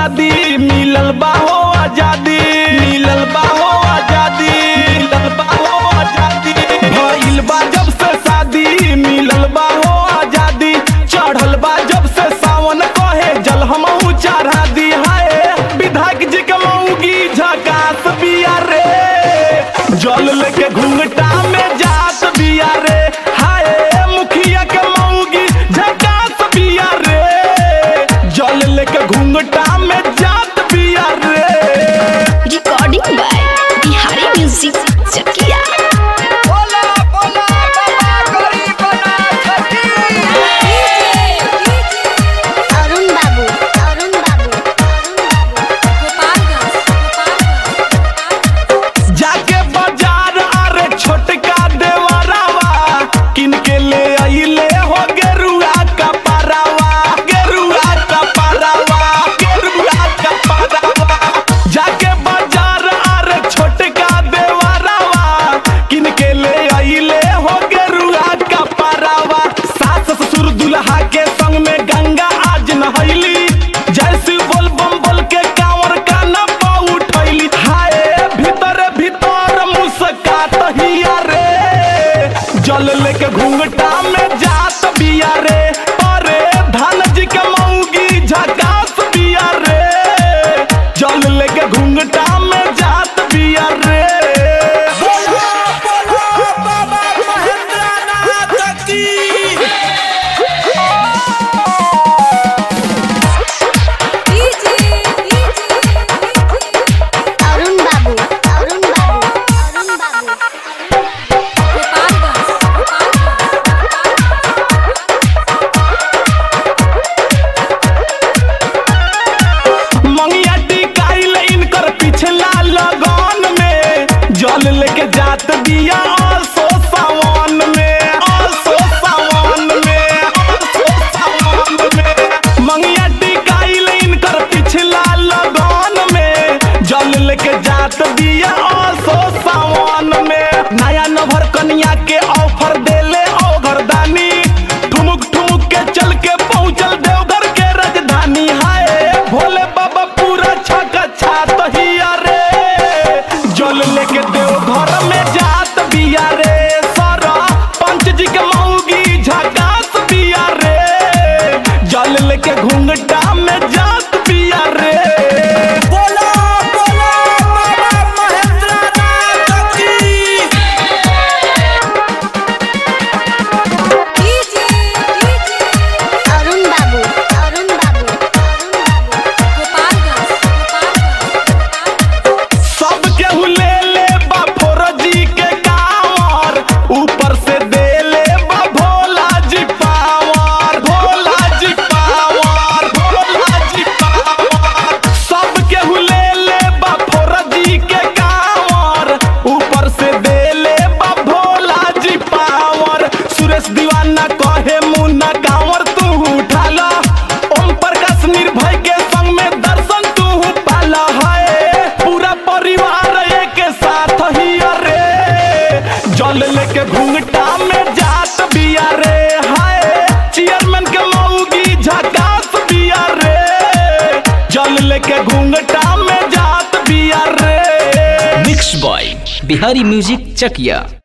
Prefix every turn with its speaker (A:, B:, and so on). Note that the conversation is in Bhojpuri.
A: शादी मिलल बा हो आजादी मिलल बा हो आजादी मिलल बा हो आजादी भइल बा जब से शादी मिलल बा हो आजादी चढ़ल बा जब से सावन कहे जल हमहू चढ़ा दी हाय विधायक जी के मऊगी झकास बिया रे जल लेके घूंघटा में जात बिया रे हाय मुखिया के मऊगी झकास बिया रे जल लेके घूंघटा में जात बिया रे
B: recording by Bihari music Chakia
C: बोला बोला बाबा गरीबनाथ की
B: अरुण बाबू अरुण बाबू
A: जाके बाजार अरे छोटका देवरावा किनके ले आइले हो गेरुआ का पारावा गेरुआ का पारावा गेरुआ का पारावा जाके बाजार अरे छोटका देवरावा किनके ले आइले हो गेरुआ का पारावा सास ससुर दुल्हा के संग में गंगा आज नहैली जैसे बोल बम बोल के कांवर का न उठैली हाय भीतर भीतर मुस्कात हिया रे जल लेके घूंघटा में जात बिया रे अरे धन जी के मऊगी झकास बिया रे जल लेके घूंघटा में जात बिया रे
C: बोला बोला बाबा महेंद्रनाथ की
B: अरुण बाबू अरुण बाबू अरुण बाबू
A: मंगिया टिकाइल इनकर पिछला लगन में जल लेके जात दिया असो सावन में असो सावन में असो सावन में मंगिया टिकाइल इनकर पिछला लगन में जल लेके जात दिया असो सावन में नया नभर कन्या के ऑफर देले ओ घरदानी ठुमुक ठुमुक के चल के पहुंचल देवघर के राजधानी हाय भोले बाबा पूरा छका छात हिया रे जल लेके देवघर में जात बिया रे सारा पंच जी के मऊगी झकास बिया रे जल लेके घूंघटा में जात बिया रे
C: बोला बोला बाबा महेंद्रनाथ की
B: अरुण बाबू अरुण बाबू अरुण
A: सब केहू ले ले बा फोरजी के कांवर ऊपर से दे ले बा भोला जी पावर भोला जी पावर भोला जी पावर सब केहू ले ले बा फोरजी के कांवर ऊपर से दे ले बा भोला जी पावर सुरेश दीवाना कहे मुन्ना कांवर तू उठाला ओम प्रकाश निर्भय के संग में दर्शन तू पाला है पूरा परिवार एक साथ ही रे जल लेके घूंघटा में जात बिया रे हाय चेयरमैन के मऊगी झकास बिया रे जल लेके घूंघटा में जात बिया रे
D: mix by Bihari music Chakiya